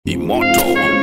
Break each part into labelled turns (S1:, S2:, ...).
S1: Imoto.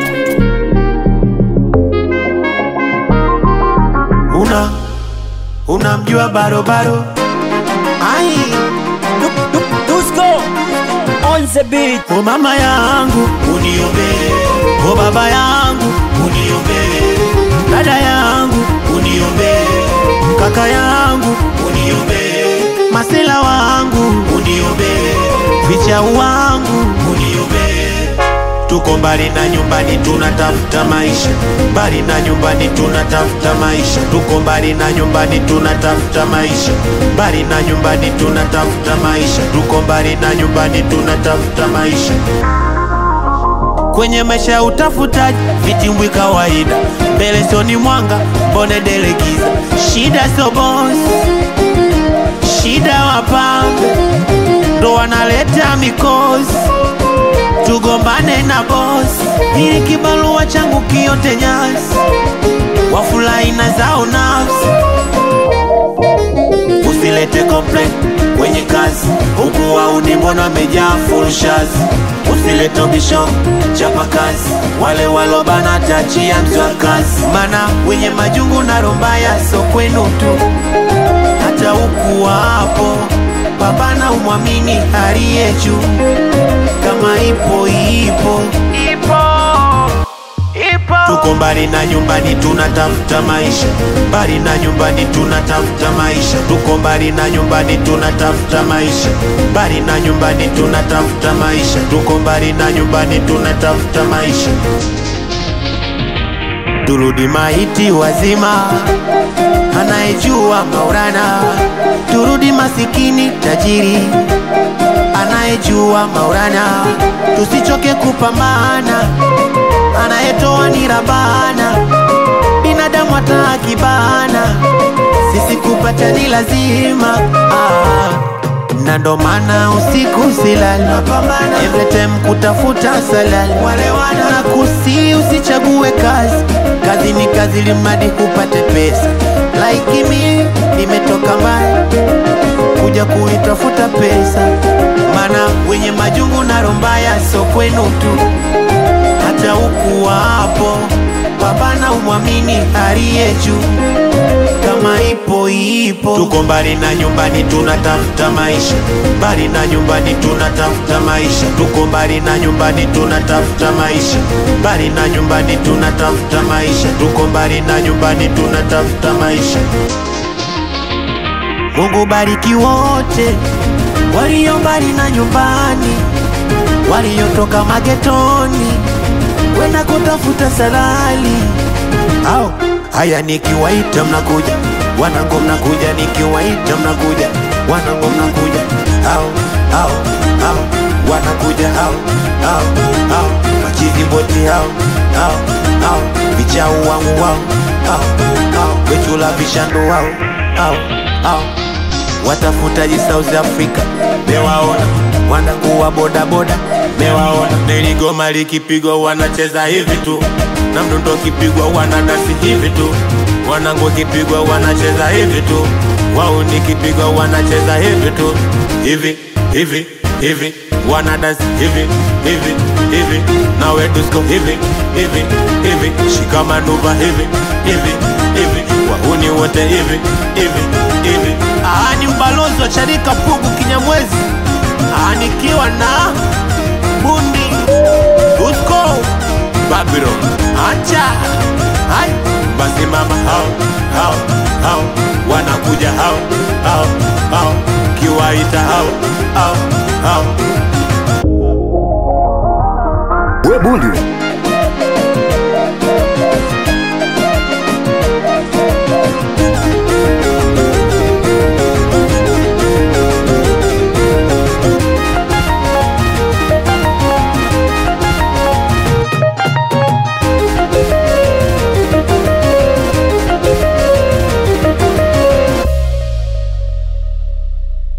S2: una unamjua barobaro ai
S3: Dusko on the beat.
S2: o mama yangu uniombee o baba yangu uniombee dada yangu uniombee kaka yangu uniombee masela wangu uniombee vichau wangu uniombee tuko mbali na nyumbani tunatafuta maisha mbali na nyumbani tunatafuta maisha tuko mbali na nyumbani tunatafuta maisha mbali na nyumbani tunatafuta maisha tuko mbali na nyumbani tunatafuta maisha kwenye maisha ya utafutaji vitimbwi kawaida mbele soni mwanga mbone delegiza shida sio boss shida wapambe ndo wanaleta mikosi tugombane na boss ili kibarua changu kiote nyasi wafurahi na zao nafsi usilete complaint kwenye kazi huku wauni mbona wamejaa full shazi usilete ubisho chapa kazi wale walobana tachia mzwa kazi mana wenye majungu na rombaya so kwenu tu hata huku wapo pambana umwamini aliye juu kama ipo ipo ipo ipo tuko mbali na nyumbani tunatafuta maisha mbali na nyumbani tunatafuta maisha tuko mbali na nyumbani tunatafuta maisha mbali na nyumbani tunatafuta maisha tuko mbali na nyumbani tunatafuta maisha turudi maiti wazima anayejua maurana turudi masikini tajiri anayejua maurana tusichoke kupambana anayetoa ni rabana binadamu hata akibana sisi kupata ni lazima ah. na ndo maana usiku silali every time kutafuta salali na kusi usichague kazi kazi ni kazi limadi kupate pesa like mi nimetoka mbali kuja kuitafuta pesa mana wenye majungu na rombaya so kwenu tu hata huku wapo pambana umwamini aliye juu kama ipo ipo tuko mbali na nyumbani tunatafuta maisha mbali na nyumbani tunatafuta maisha tuko mbali na nyumbani tunatafuta maisha mbali na nyumbani tunatafuta maisha tuko mbali na nyumbani tunatafuta maisha Mungu bariki wote walio mbali na nyumbani, waliotoka magetoni kwenda kutafuta salali. Au haya, nikiwaita mnakuja, wanangu mnakuja, nikiwaita mnakuja, wanangu mnakuja, au au au wanakuja, au au au machizi boti, au au au vichau wangu, wao au au wechula vishandu, wao au au watafutaji South Africa mewaona, wanangu wa bodaboda mewaona, niligoma likipigwa wanacheza hivi tu, na mdundo kipigwa wanadasi hivi tu, wanangu kipigwa wanacheza hivi tu, wao nikipigwa wanacheza hivi tu, hivi hivi hivi wanadasi hivi hivi hivi, nawe dusko hivi hivi hivi, shikamanuva hivi hivi hivi, wahuni wote hivi hivi hivi. Ah, ni mbalozi wa Charika Pugu Kinyamwezi, ah, nikiwa na bundi Dusko Babylon, acha hai basi mama, hao hao hao wanakuja hao hao hao, kiwaita hao hao hao
S1: We bundi.